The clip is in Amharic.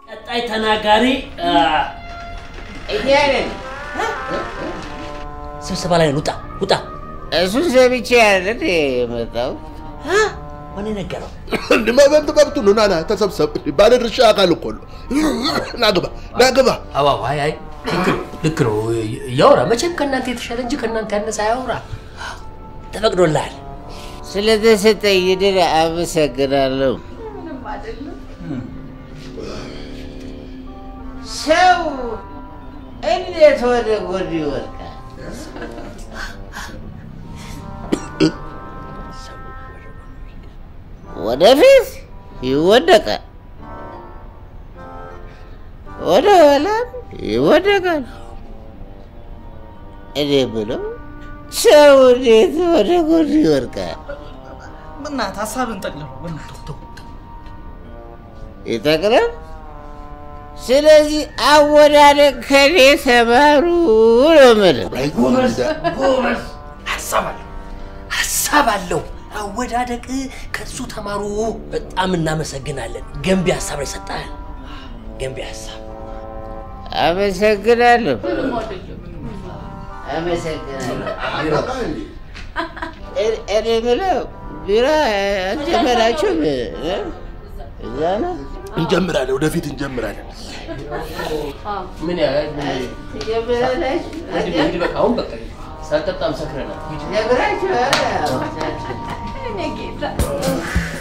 ቀጣይ ተናጋሪ እኛ ነን። ስብሰባ ላይ ነን። ውጣ ውጣ። እሱን ሰምቼ ያለ የመጣው ማን ነገረው? መብት መብቱ ነው። ና ና ተሰብሰብ። ባለድርሻ አካል እኮ ነው። ና ግባ ና ግባ። አዎ አይ አይ ልክ ነው ልክ ነው። ያውራ መቼም ከእናንተ የተሻለ እንጂ ከእናንተ ያነሰ አያውራ። ተፈቅዶልሃል። ስለተሰጠኝ ድል አመሰግናለሁ። ሰው እንዴት ወደ ጎን ይወድቃል? ወደፊት ይወደቃል፣ ወደ ኋላም ይወደቃል። እኔ ብለው ሰው እንዴት ወደ ጎን ይወድቃል? በእናትህ ሀሳብን ጠቅልለው በእናትህ ይጠቅላል። ስለዚህ አወዳደቅ ከኔ ተማሩ ነው የምልህ። ጎበዝ ሀሳብ አለው ሀሳብ አለው። አወዳደቅ ከሱ ተማሩ። በጣም እናመሰግናለን። ገንቢ ሀሳብ ላይ ሰጠህን። ገንቢ ሀሳብ አመሰግናለሁ። አመሰግናለሁ። እኔ- እኔ የምለው ቢራ አልጀመራችሁም? እ? እዛ ነው እንጀምራለን፣ ወደፊት እንጀምራለን። ምን ያህል ትጀምራላችሁ? እንግዲህ በቃ አሁን በቃ ሳልጠጣም ሰክረናል። ጀምራችኋል? እኔ ጌታ